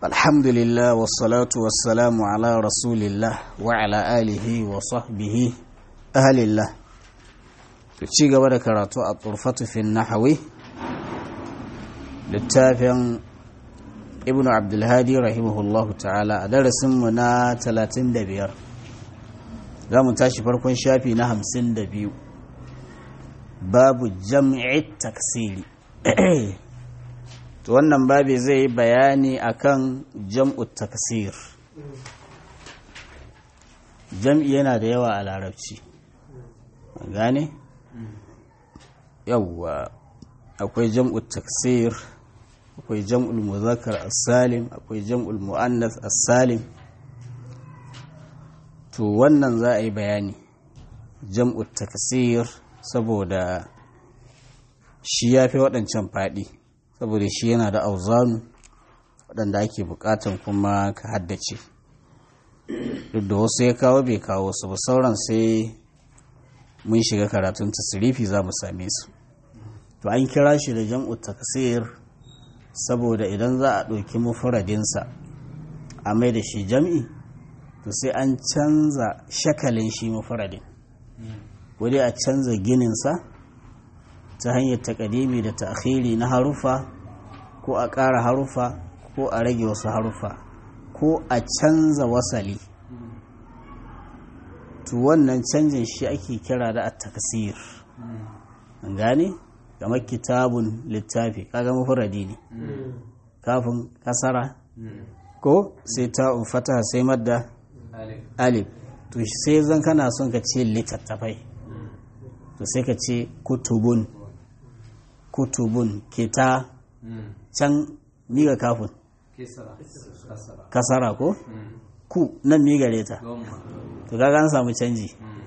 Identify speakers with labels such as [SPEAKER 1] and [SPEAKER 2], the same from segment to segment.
[SPEAKER 1] الحمد لله والصلاة والسلام على رسول الله وعلى آله وصحبه أهل الله ci gaba da karatu a turfatu fi nahawi littafin ibn abdulhadi rahimahullahu ta'ala a darasinmu na 35 za mu tashi farkon shafi na 52 babu jam'i taksiri to wannan babi zai yi bayani akan jam'u taksir jam'i yana da yawa a larabci gane? yawwa akwai jam'u taksir akwai jam'ul muzakkar as-salim akwai jam'ul muannas as-salim to wannan za a yi bayani jam'u taksir saboda shi ya fi waɗancan faɗi saboda shi yana da auzanu waɗanda ake buƙatan kuma ka haddace duk da wasu ya kawo bai kawo su ba sauran sai mun shiga karatun tasirifi za mu same su to an kira shi da jam'u taksir saboda idan za a ɗauki mufaradinsa a mai da shi jam'i to sai an canza shakalin shi mufaradin wadai a canza gininsa ta hanyar takadimi da ta'khiri na harufa ko a ƙara harufa ko a rage wasu harufa ko a canza wasali to wannan canjin shi ake kira da at-taksir gane kamar kitabun littafi kaga mufradi ne kafin kasara ko sai ta'un fataha sai madda alif to sai zan kana son ka ce littattafai to sai ka ce kutubun kutubun kita can miga kafin kasara ko ku nan miga reta to kaga an samu canji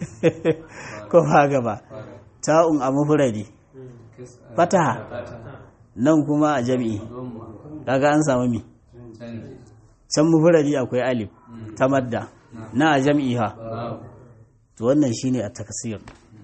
[SPEAKER 1] ko ba gaba ta'un a mufradi fataha nan kuma a jami'i kaga an samu mi can mufradi akwai alif ta madda na a jami'i ha to wannan shine a takasir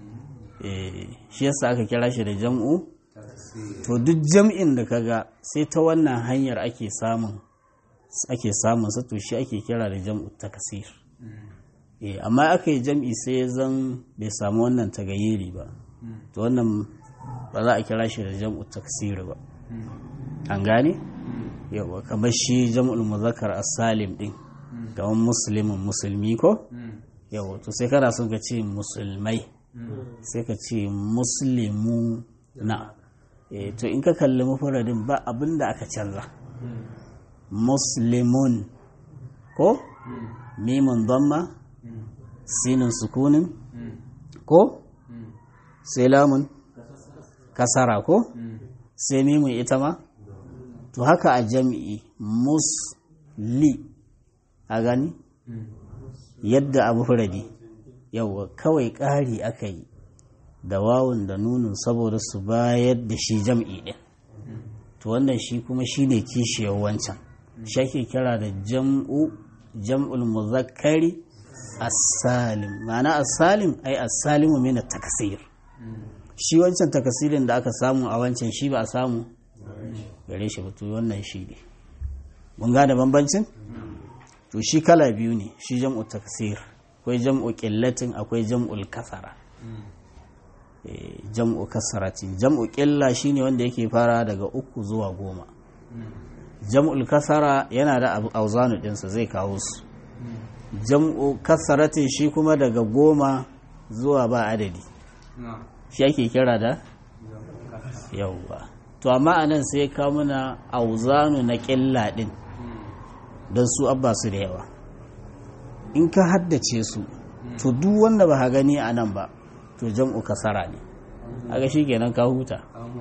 [SPEAKER 1] shi yasa aka kira shi da jam'u to duk jam'in da kaga sai ta wannan hanyar ake samun ake samun sa to shi ake kira da jam'u takasir amma aka yi jam'i sai zan bai samu wannan tagayyiri ba to wannan ba za a kira shi da jam'u taksir ba an gane yawa kamar shi jam'ul muzakkar as-salim din kamar muslimin musulmi ko yawa to sai kana son ka ce musulmai sai ka ce muslimu na to in ka kalli mafaradin ba abin da aka canza muslimun ko mimun damma sinin sukunin ko sai lamun kasara ko sai mimun ita ma to haka a jami'i musli a gani yadda abu furadi yauwa kawai ƙari aka yi da wawun da nunin saboda su bayar da shi jam'i ɗin to wannan shi kuma shi ne kishiyar wancan shi ake kira da jam'u jam'ul muzakkari as-salim ma'ana as-salim ai as-salimu min at-takasir shi wancan takasirin da aka samu a wancan shi ba a samu gare shi ba to wannan shi ne mun gane bambancin to shi kala biyu ne shi jam'u takasir akwai jam'u qillatin akwai jam'ul kasara jam'u kasaratin jam'u ƙilla shine wanda yake fara daga uku zuwa goma jam'ul kasara yana da auzanu ɗinsa zai kawo su jam'u kasaratin shi kuma daga goma zuwa ba adadi shi ake kira da yauwa to amma anan sai kawo mana auzanu na ƙilla ɗin don su abba su da yawa in ka haddace su to duk wanda ba gani a nan ba to jam'u kasara ne aga shi kenan ka huta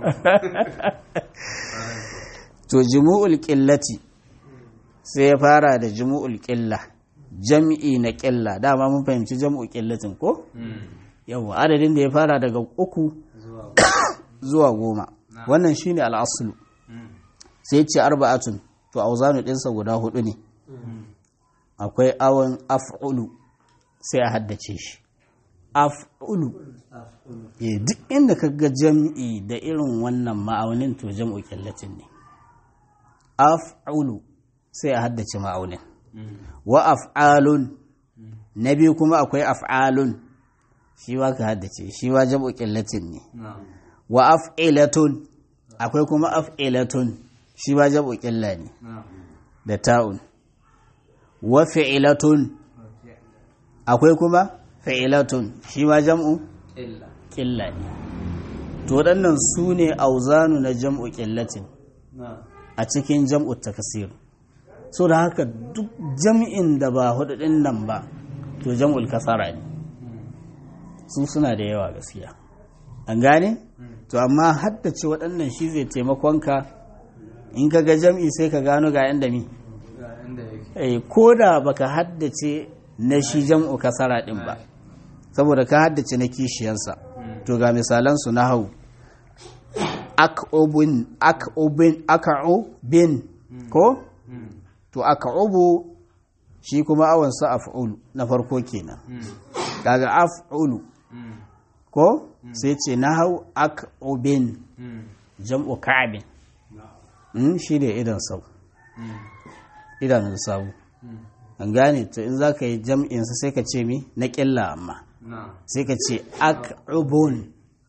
[SPEAKER 1] to jumu'ul qillati sai ya fara da jumu'ul qilla jam'i na qilla dama mun fahimci jam'u qillatin ko yawa adadin da ya fara daga uku zuwa goma wannan shine al'aslu sai ce arba'atun to auzanu dinsa guda hudu ne akwai awon af'ulu sai a haddace shi af'ulu duk inda ka ga jam'i da irin wannan ma'aunin to jam'u kyallatin ne af'ulu sai a haddace ma'aunin wa af'alun na biyu kuma akwai af'alun shi wa ka haddace shi wa jam'u qillatin ne wa af'ilatun akwai kuma af'ilatun shi wa jam'u qilla ne da ta'un wa fi'ilatun akwai kuma fi'ilatun shi ma jam'u qilla ne to waɗannan su ne auzanu na jam'u qillatin a cikin jam'u takasir so da haka duk jam'in da ba hududin nan ba to jam'ul kasara ne su suna da yawa gaskiya an gane to amma haddace waɗannan shi zai taimakonka in ka ga jam'i sai ka gano ga yanda mi ko da baka haddace na shi jam'u kasara din ba saboda ka haddace na kishiyarsa to ga misalansu na hau ak'ubin ak'ubin ak'ubin ko to ak'ubu shi kuma awon sa af'ulu na farko kenan daga af'ulu ko sai ce na hau ak'ubin jam'u ka'abin shi ne idan sau idanun sabu an gane to in za ka yi jam'insa sai ka ce mi na ƙilla amma sai ka ce ak'ubun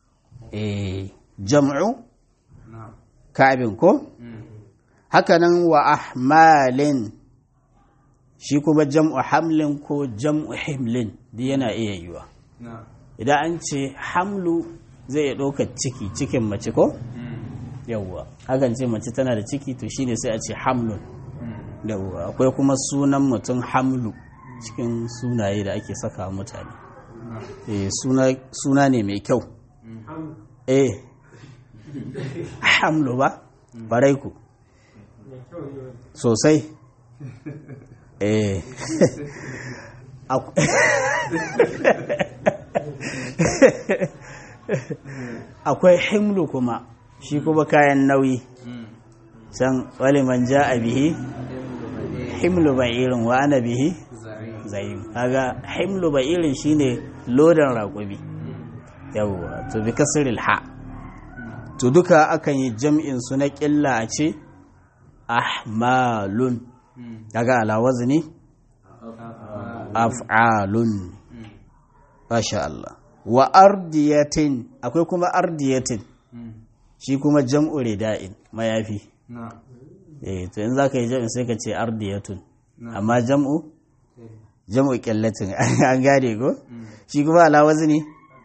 [SPEAKER 1] jam'u ka'abin ko hakanan wa ahmalin shi kuma jam'u hamlin ko jam'u himlin duk yana iya yiwa idan an ce hamlu zai iya ɗaukar ciki cikin mace ko yawwa hakan ce mace tana da ciki to shine sai a ce hamlun yawwa akwai kuma sunan mutum hamlu cikin sunaye da ake saka mutane suna ne mai kyau eh hamlu ba barai ku sosai eh akwai himlu kuma shi kuma kayan nauyi can waliman ja a bihi himlu ba'irin wa ana bihi zayim kaga himlu ba'irin shine lodan raƙumi yawwa to bi kasril ha to duka akan yi jam'in su na ƙilla a ce ahmalun kaga ala wazni af'alun masha Allah wa ardiyatin akwai kuma ardiyatin shi kuma jam'u rida'in mayafi eh to in zaka yi jam'in sai ka ce ardiyatun amma jam'u jam'u qillatin an gane ko shi kuma ala wazni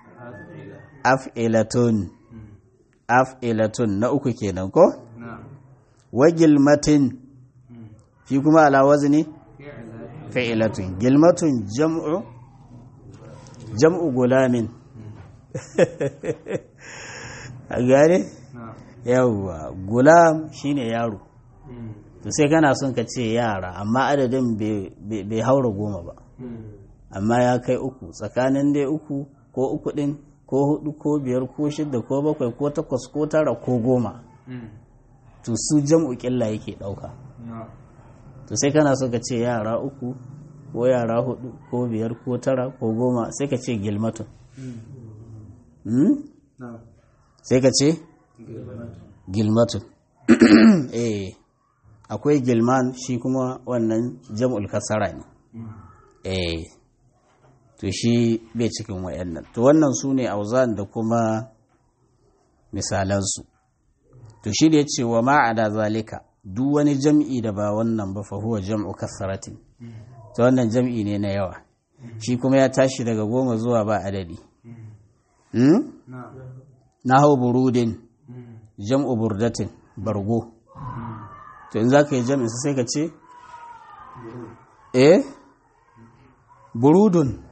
[SPEAKER 1] af'ilatun af'ilatun na uku kenan ko wa gilmatin shi kuma ala wazni fa'ilatun gilmatun jam'u jam'u gulamin a gane yawwa gulam shine yaro to sai kana son ka ce yara amma adadin bai haura goma ba amma ya kai uku tsakanin dai uku ko uku din ko hudu ko biyar ko shidda ko bakwai ko takwas ko tara ko goma to su jam'u killa yake dauka to sai kana so ka ce yara uku ko yara hudu ko biyar ko tara ko goma sai ka ce gilmatun sai ka ce gilmatun eh akwai gilman shi kuma wannan jam'ul kasara ne eh to shi bai cikin wayannan to wannan su ne auzan da kuma misalansu to shi da ya ce wa ma'ada zalika duk wani jam'i da ba wannan ba fahuwa jam'u kasaratin ta wannan jam'i ne na yawa shi kuma ya tashi daga goma zuwa ba adadi na hau burudin jam'u burdatin bargo to in za ka yi jam'in sai ka ce eh burudun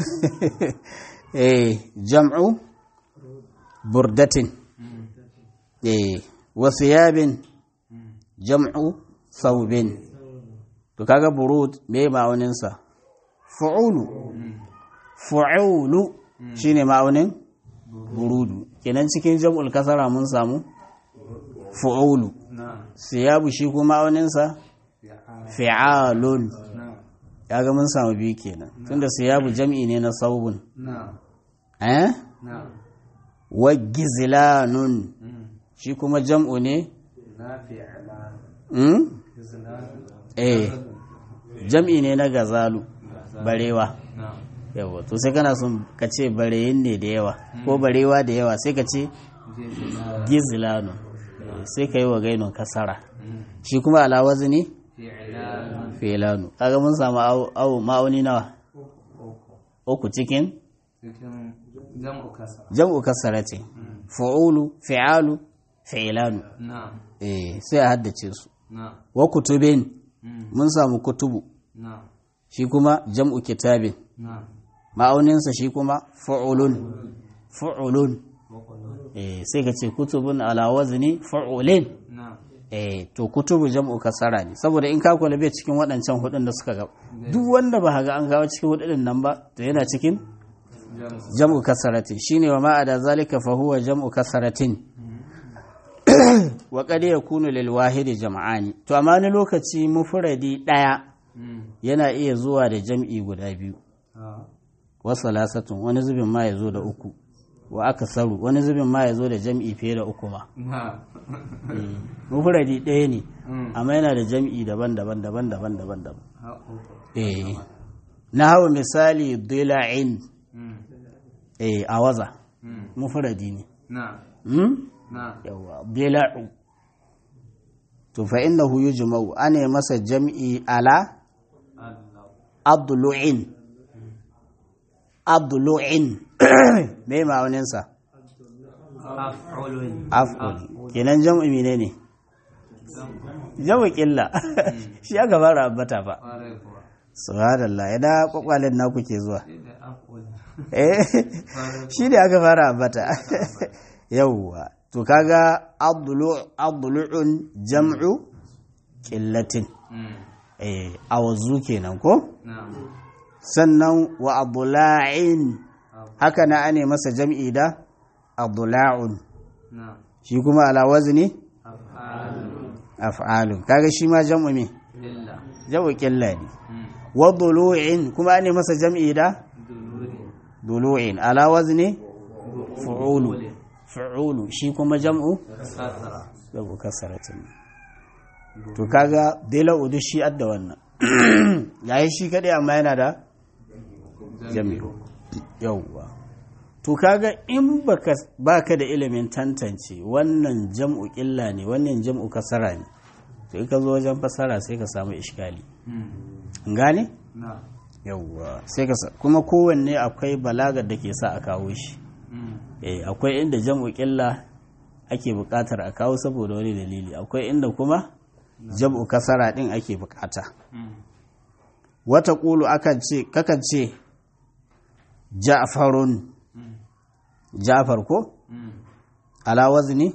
[SPEAKER 1] eh jam'u burdatin eh wasu yabin jam'u saubin to kaga burud me ma'auninsa fu'ulu fu'ulu shine ma'aunin burudu kenan cikin jam'ul kasara mun samu fu'ulu siyabu shi kuma ma'auninsa fi'alun kaga mun samu biyu kenan tunda siyabu jam'i ne na saubun eh wa gizlanun shi kuma jam'u ne eh jam'i ne na gazalu barewa yawa to sai kana son ka ce bareyin ne da yawa ko barewa da yawa sai ka ce gizlanu sai ka yi wa gainun kasara shi kuma alawazi ne filanu kaga mun samu awo ma'auni nawa uku cikin jam'u kasara ce fa'ulu fi'alu fi'ilanu eh sai a haddace su wa kutubin mun samu kutubu shi kuma jam'u kitabin ma'auninsa shi kuma fa'ulun fa'ulun eh sai ka ce kutubun ala wazni fa'ulin eh to kutubu jam'u kasara ne saboda in ka kula bai cikin waɗancan hudun da suka ga duk wanda ba ga an kawo cikin hudun nan ba to yana cikin jam'u kasaratin shine wa ma'ada zalika fa huwa jam'u kasaratin wa qad yakunu lil wahidi jam'ani to amma ni lokaci mufradi daya yana iya zuwa da jam'i guda biyu wa salasatun wani zubin ma ya zo da uku wa aka saru wani zubin ma ya zo da jam'i fiye da uku ma mufradi ɗaya ne amma yana da jam'i daban-daban daban-daban daban-daban eh na hawa misali dila'in eh a waza mufradi ne yawa dila'u to fa innahu yujma'u ana masa jam'i ala abdulu'in abdulu'in me ma'auninsa af'ul kenan jam'i mine ne jam'i killa shi aka fara ambata ba subhanallah yana kwakwalen naku ke zuwa eh shi ne aka fara ambata yawwa to kaga abdulu'un jam'u killatin eh awazu kenan ko sannan wa abdula'in haka na ane masa jam'i da abdula'un shi kuma ala wazni af'alun kaga shi ma jam'u me jam'u killa ne wa dulu'in kuma ane masa jam'i da dulu'in ala wazni fu'ulu fu'ulu shi kuma jam'u jam'u kasaratin to kaga dela udu shi adda wannan yayi shi kadai amma yana da jam'i yawwa to kaga in baka baka da ilimin tantance wannan jam'u illa ne wannan jam'u kasara ne to in ka zo wajen fasara sai ka samu iskali gane yawwa sai ka kuma kowanne akwai balagar da ke sa a kawo shi eh akwai inda jam'u illa ake buƙatar a kawo saboda wani dalili akwai inda kuma jam'u kasara din ake buƙata wata ƙulu akan ce kakan ce ja'farun ja'far ko ala wazni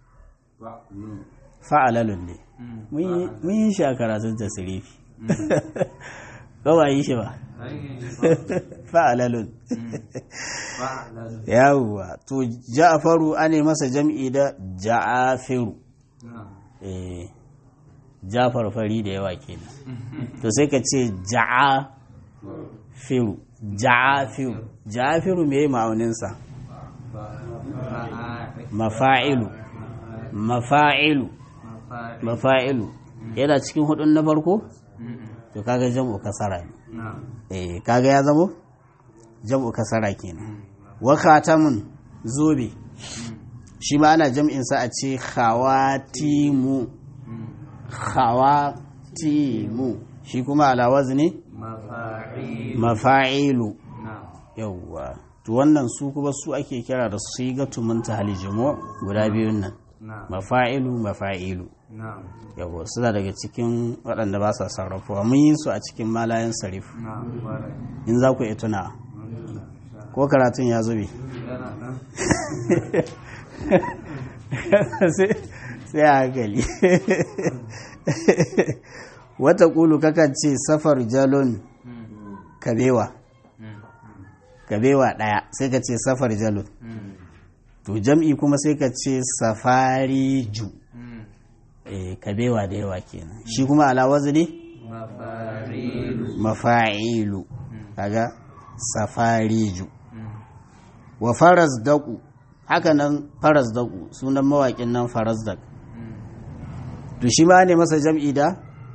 [SPEAKER 1] fa'alalun ne mun yi shi a karatun tasirifi ko ba yi shi ba fa'alalun yawwa to ja'faru ane masa jam'i da ja'afiru eh ja'far fari da yawa kenan to sai ka ce ja'afiru ja'afiru ja'afiru me ma'auninsa mafa'ilu mafa'ilu mafa'ilu yana cikin hudun na farko to kaga jam'u kasara ne eh kaga ya zamo jam'u kasara kenan wa khatamun zobe shi ma ana jam'in sa a ce khawatimu khawatimu shi kuma ala wazni mafa'ilu yawwa to wannan su kuma su ake kira da sigatu muntahal jumu guda biyun nan mafa'ilu mafa'ilu yawwa suna daga cikin waɗanda ba sa sarrafuwa mun yi su a cikin malayan sarif in za ku iya tuna ko karatun ya zube sai a hankali wata ƙulu kakan ce safar jalon kabewa kabewa ɗaya sai ka ce safar jalon to jam'i kuma sai ka ce safari ju kabewa da yawa kenan shi kuma alawazi ne mafa'ilu kaga safariju wa faras daku haka nan faras daku sunan mawaƙin nan faras dak to shi ma ne masa jam'i da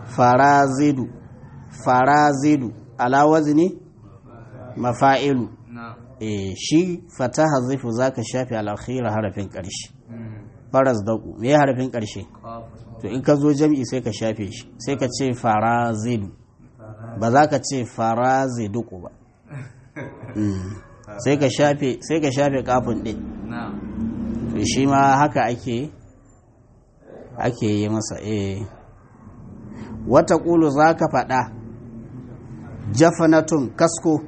[SPEAKER 1] farazidu farazidu ala wazni mafa'ilu eh shi fataha zifu zaka shafi al-akhira harafin ƙarshe faras daku me harafin ƙarshe to in ka zo jam'i sai ka shafe shi sai ka ce farazidu ba za ka ce faraziduku ba sai ka shafe sai ka shafe kafin din to shi ma haka ake ake yi masa eh wata ƙulu za ka faɗa jafanatun kasko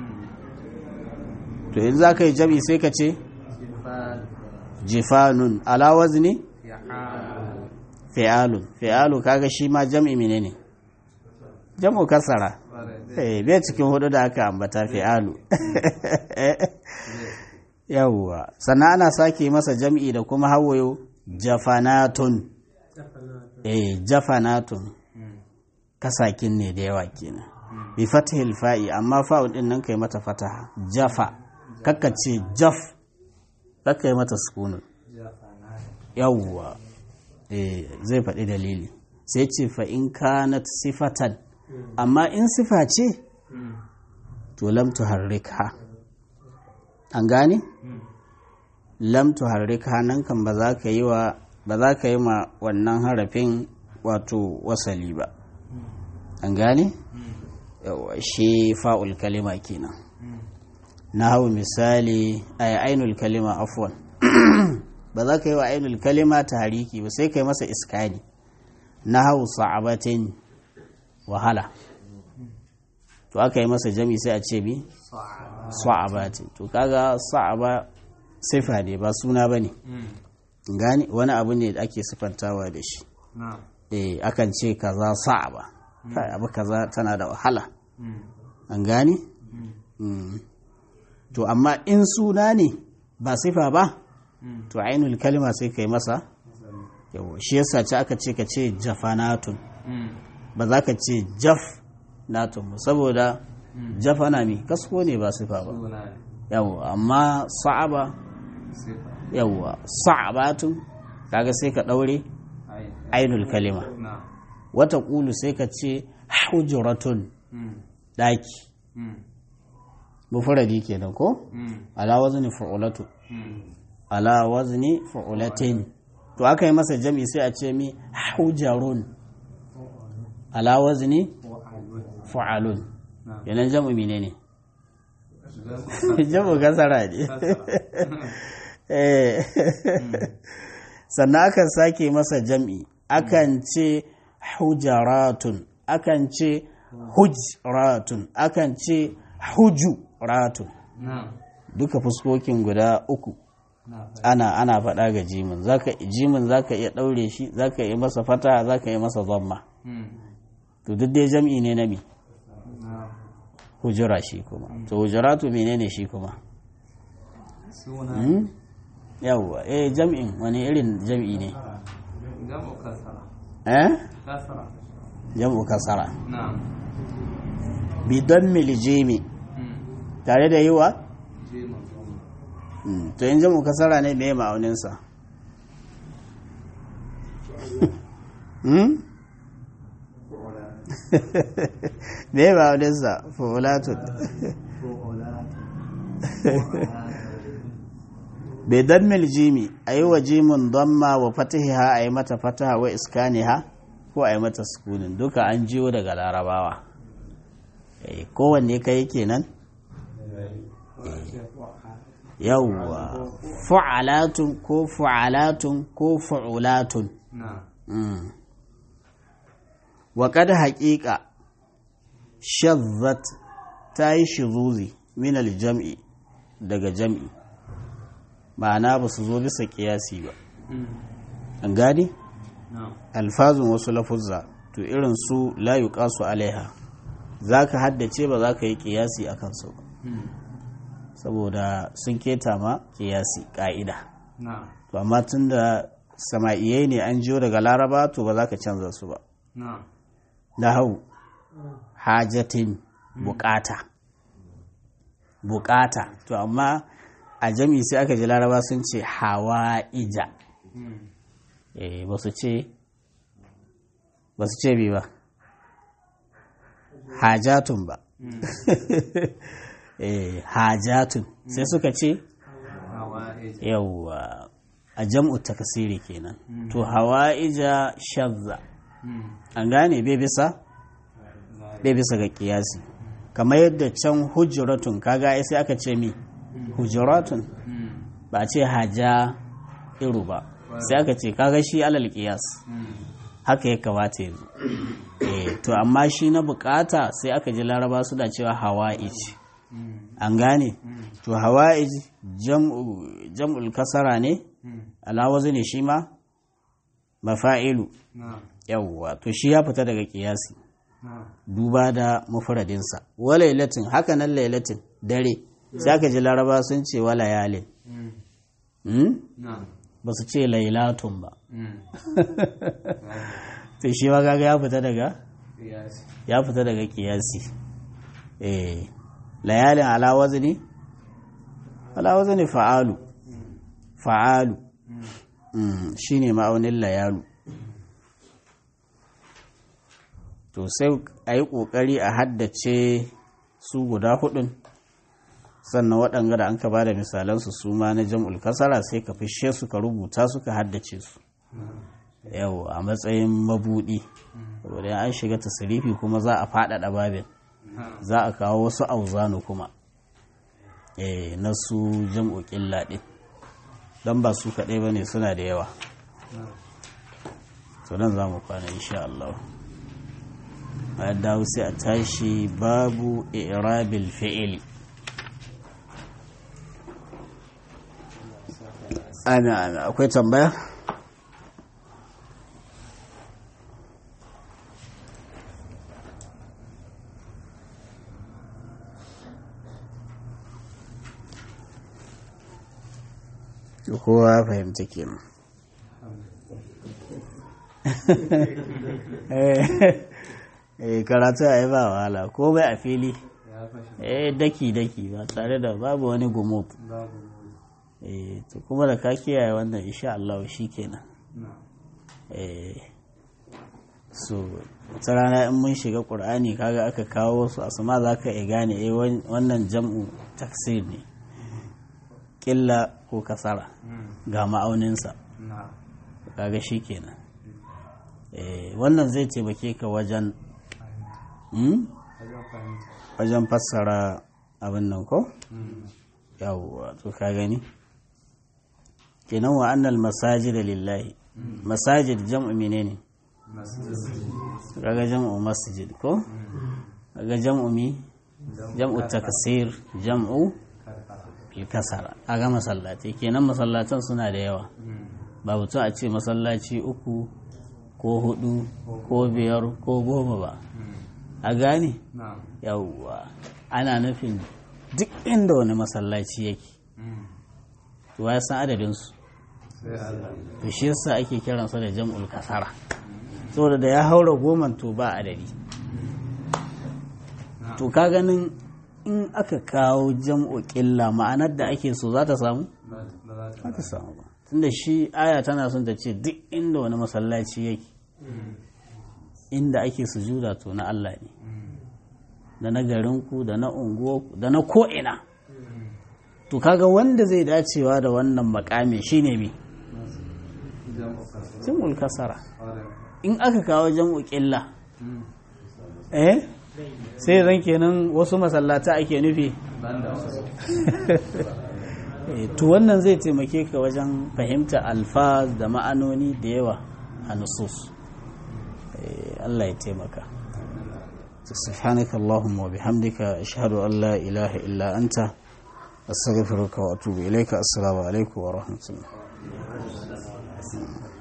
[SPEAKER 1] to in za ka yi jam'i sai ka ce jifanun alawaz ne fi'alun fi'alu kaga shi ma jam'i mine ne jam'u kasara eh bai cikin hudu da aka ambata fi'alu yawwa sannan ana sake masa jam'i da kuma hawayo jafanatun eh jafanatun kasakin ne da yawa kenan bi fatihil fa'i amma fa'un din nan kai mata fataha jafa kakka ce jaf kakka yi mata sukunin yawwa eh zai faɗi dalili sai ce fa in kanat sifatan amma in sifa ce to lam tuharrikha an gane lam tuharrikha nan kan ba za ka yi wa ba za ka yi ma wannan harafin wato wasali ba an gane shi fa'ul kalima kenan na hau misali a ainul kalima afwan ba za ka yi wa ainul kalima ta hariki ba sai ka yi masa iskani na hau sa'abatin wahala to aka yi masa jami sai a ce bi sa'abatin to kaga sa'aba sifa ne ba suna ba ne gani wani abu ne da ake sifantawa da shi eh akan ce kaza sa'aba kai abu kaza tana da wahala an gani to amma in suna ne ba sifa ba to ainul kalima sai kai masa yawo shi yasa ce aka ce ka ce jafanatun ba za ka ce jaf natun saboda jafana mi kasko ne ba sifa ba yawo amma sa'aba yawa sa'abatun kaga sai ka daure ainul kalima wata kulu sai ka ce hujuratun daki mufradi kenan ko ala wazni fu'ulatu ala wazni fu'ulatin to aka yi masa jam'i sai a ce mi hujarun ala wazni fu'alun yanan jam'u mine ne jam'u kasara ne sannan akan sake masa jam'i akan ce hujaratun akan ce hujratun akan ce hujuratun duka fuskokin guda uku ana ana faɗa ga jimin zaka jimin zaka iya ɗaure shi zaka yi masa fata zaka yi masa zamma to duk dai jam'i ne na mi hujura shi kuma to hujuratu menene shi kuma yawwa eh jam'in wani irin jam'i ne
[SPEAKER 2] jam'u kasara
[SPEAKER 1] eh
[SPEAKER 2] kasara
[SPEAKER 1] jam'u kasara
[SPEAKER 2] na'am
[SPEAKER 1] bidan milijimi tare da yi wa
[SPEAKER 2] jimin
[SPEAKER 1] to yin jam'u kasara ne mai ma'auninsa me ma'auninsa fulatun bai dan miljimi a yi wa jimin damma wa fatiha a yi mata fataha wa iskaniha ko a yi mata sukunin duka an jiyo daga larabawa Eh, kowanne kai kenan yawwa fu'alatun ko fu'alatun ko fu'ulatun
[SPEAKER 2] na'am
[SPEAKER 1] Mm. wa kada haƙiƙa shazzat ta yi shizuzi min aljam'i daga jam'i ma'ana ba su zo bisa ƙiyasi ba an gani
[SPEAKER 2] na'am
[SPEAKER 1] alfazun wasu lafuzza to irin su la yuqasu alaiha za ka haddace ba za ka yi ƙiyasi a kansu ba saboda sun keta ma ƙiyasi ƙa'ida
[SPEAKER 2] na'am
[SPEAKER 1] to amma tun da sama'iyai ne an jiyo daga laraba to ba za ka canza su ba
[SPEAKER 2] na'am
[SPEAKER 1] na hau hajatin bukata bukata to amma a jami sai aka ji laraba sun ce hawa'ija eh ba su ce ba su ce bi ba hajatun ba eh hajatun sai suka ce
[SPEAKER 2] hawa'ij
[SPEAKER 1] yawwa a jam'u takasiri kenan to hawa'ija shazza an gane bai bisa bai bisa ga kiyasi kamar yadda can hujuratun kaga ai sai aka ce mi hujuratun ba a ce haja iru ba sai aka ce kaga shi alal kiyas haka ya kamata yanzu eh to amma shi na bukata sai aka ji laraba suna cewa hawa'ij an gane to hawa'ij jam'u jam'ul kasara ne alawazi ne shi ma mafa'ilu
[SPEAKER 2] na'am
[SPEAKER 1] yawwa to shi ya fita daga kiyasi
[SPEAKER 2] na'am
[SPEAKER 1] duba da mufradinsa wa lailatin haka nan lailatin dare sai aka ji laraba sun ce wa layalin hmm?
[SPEAKER 2] na'am
[SPEAKER 1] ba su ce lailatun ba
[SPEAKER 2] Mm.
[SPEAKER 1] to shi ma kaga ya fita daga
[SPEAKER 2] Yes.
[SPEAKER 1] ya fita daga kiyasi eh layalin ala wazni ala wazni fa'alu fa'alu mm, shine ma'aunin layalu to sai a yi ƙoƙari a haddace su guda hudun sannan waɗanga da an ka ba da misalansu su ma na jam'ul kasara sai ka fishe su ka rubuta su ka haddace su yau a matsayin mabuɗi saboda an shiga tasirifi kuma za a faɗaɗa babin
[SPEAKER 2] Na'am.
[SPEAKER 1] za a kawo wasu auzanu kuma eh na su jam'u ƙilla ɗin don ba su kaɗai ba ne suna da yawa
[SPEAKER 2] Na'am.
[SPEAKER 1] to nan za mu kwana insha Allah a dawo sai a tashi babu irabil fi'ili ana ana akwai tambaya kowa ya fahimta kenan eh karatu a yi ba wahala ko bai a fili
[SPEAKER 2] Ya fashe.
[SPEAKER 1] eh daki daki ba tare da babu wani gumut
[SPEAKER 2] Babu.
[SPEAKER 1] eh to kuma da ka kiyaye wannan insha Allah kenan
[SPEAKER 2] Na'am.
[SPEAKER 1] eh so wata rana in mun shiga qur'ani kaga aka kawo su asma za ka iya gane eh wan- wannan jam'u taksir ne killa ko kasara
[SPEAKER 2] Mm.
[SPEAKER 1] ga ma'auninsa
[SPEAKER 2] Na'am.
[SPEAKER 1] kaga kenan eh wannan zai taimake ka wajen hmm?
[SPEAKER 2] Wajen fahimta.
[SPEAKER 1] wajen fassara abin nan ko
[SPEAKER 2] Mm.
[SPEAKER 1] yawwa to ka gani kenan wa annal masajid lillahi masajid jam'u menene
[SPEAKER 2] Masjid.
[SPEAKER 1] kaga jam'u masjid ko kaga jam'u mi jam'u taksir jam'u
[SPEAKER 2] Karkara.
[SPEAKER 1] bil kasara kaga masallatai kenan masallatan suna da yawa
[SPEAKER 2] Mm.
[SPEAKER 1] ba mutum a ce masallaci uku ko hudu ko biyar ko goma ba
[SPEAKER 2] Mm.
[SPEAKER 1] a gane
[SPEAKER 2] Na'am.
[SPEAKER 1] yawwa ana nufin duk inda wani masallaci yake
[SPEAKER 2] Mm.
[SPEAKER 1] to ya san adadinsu
[SPEAKER 2] Sai Allah.
[SPEAKER 1] to shi yasa ake kiransa da jam'ul kasara saboda da ya haura goma to ba adadi to ka ganin in aka kawo jam'u ƙilla ma'anar da ake so za ta samu
[SPEAKER 2] Ba ba za ta
[SPEAKER 1] za ta samu ba tunda shi aya tana son ta ce duk inda wani masallaci yake
[SPEAKER 2] Mm.
[SPEAKER 1] inda ake sujuda to na Allah ne
[SPEAKER 2] Mm.
[SPEAKER 1] da na garinku da na unguwarku da na ko'ina
[SPEAKER 2] Mm.
[SPEAKER 1] to kaga wanda zai dacewa da wannan makami shine me
[SPEAKER 2] Jam'u kasra.
[SPEAKER 1] jam'ul kasara
[SPEAKER 2] Ƙwarai.
[SPEAKER 1] in aka kawo jam'u ƙilla
[SPEAKER 2] Mm.
[SPEAKER 1] eh sai zan kenan wasu masallata ake nufi
[SPEAKER 2] Banda wasu.
[SPEAKER 1] Eh, to wannan zai taimake ka wajen fahimta alfaz da ma'anoni da yawa a nusus Eh, Allah ya taimaka سبحانك اللهم وبحمدك أشهد أن لا إله إلا أنت أستغفرك وأتوب إليك السلام عليكم ورحمة الله